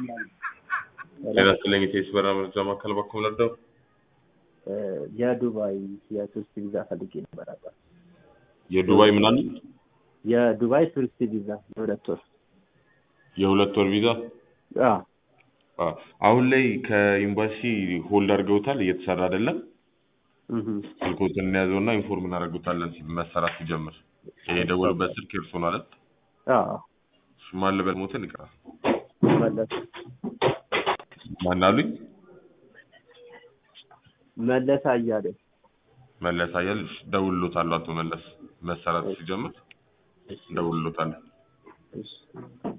ጤና ይስጥልኝ የቴስ በራ መረጃ ማዕከል በኩል ለርደው የዱባይ የቱሪስት ቪዛ ፈልጌ ነበር አባ የዱባይ ምናምን የዱባይ ቱሪስት ቪዛ የሁለት ወር የሁለት ወር ቪዛ አዎ አ፣ አሁን ላይ ከኤምባሲ ሆልድ አድርገውታል፣ እየተሰራ አይደለም። እህ ስልኮትን እንያዘውና ኢንፎርም እናደርጉታለን መሰራት ሲጀምር። ይሄ የደወሉበት ስልክ እርሶ ማለት አዎ ማን ልበል ሞትን ይቀራል። መለስ ማን አሉኝ? መለስ አያሌ መለስ አያል ደውሎታል። አቶ መለስ መሰራት ሲጀምር ደውሎታል። እሺ